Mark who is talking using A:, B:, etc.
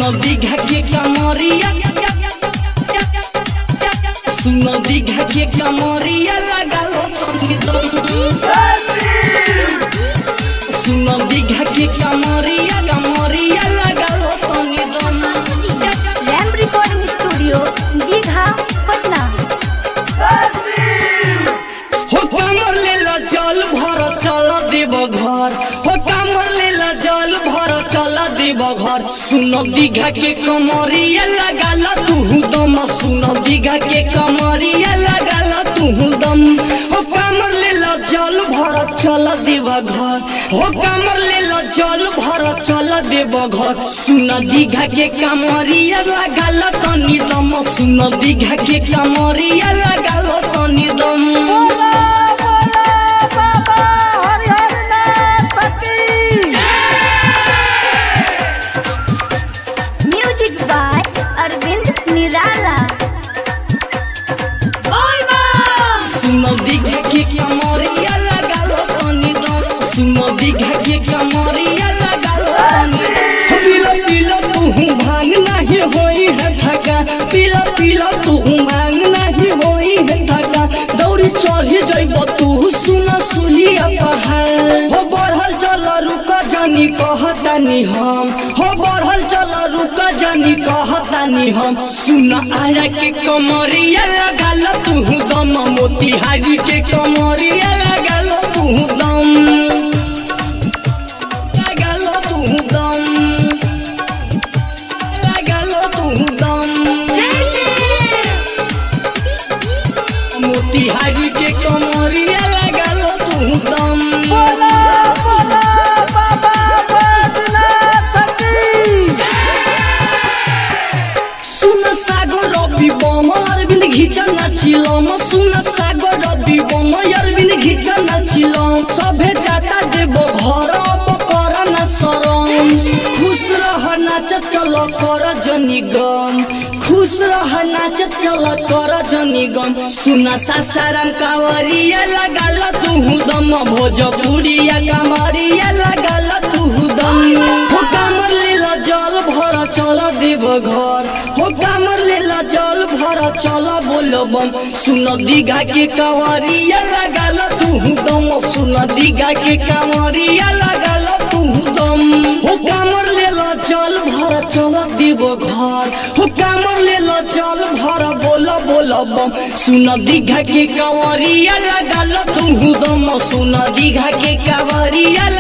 A: दीघा के कमरिया सुनो दीघा के कमरिया लगा लो सुनो दीघा के कमरिया कमरिया लगा लो तनी दम
B: रैम रिकॉर्डिंग स्टूडियो दीघा पटना
A: हो कमर ले ला जल भर चल देव घर हो कमर ले ला जल भर चल देव घर सुनो दीघा के कमरिया लगा ला तू दम सुनो दीघा के कमरिया लगा ला तू दम हो कमर ले ला जल भर चल देव घर हो कमर ले ला जल भर चल देव घर सुनो दीघा के कमरिया लगा ला तनी दम सुनो दीघा के कमरिया लगा ला तनी दम
B: म्यूजिक बाय अरविंद निराला
A: सुनो दीघा के कमरिया लगा लो तनी दम सुनो दीघा के कमरिया लगा लो तनी पीला पीला तू भांग नहीं होई है थका पीला पीला तू भांग नहीं होई है थका दौड़ी चढ़ी जइब तू सुनो सुलिया पहाड़ हो बढ़ल चल रुका जानी कहतानी हम हो बढ़ल चल रुका जानी कहतानी हम सुन आया के कमरिया लगा लो तू दम मोतिहारी के कमरिया लगा लो तू दम लगा लो तू दम लगा लो तू दम मोतिहारी के कमरिया लगा लो तू दम सुन सागर रवि बम अरविंद घिच नाचिलम सुन सागर रवि बम अरविंद घिच नाचिलम सभे जाता देव घर अब कर न शरम खुश रह नाच चल कर जनी गम खुश रह नाच चल कर जनी गम सुन सासाराम कावरिया लगा ल तू दम भोजपुरिया कमरिया लगा ल तू दम हो कामर ले ल जल भर चल देव घर हो कामर ले ल जल भर चल बोल बम सुन दीघा के कंवरिया लगा ल तू दम सुन दीघा के कंवरिया लगा ल तू दम हो कामर ले ल जल भर चल देव घर हो कामर ले ल जल भर बोल बोल बम सुन दीघा के कंवरिया लगा ल तू दम सुन दीघा के कंवरिया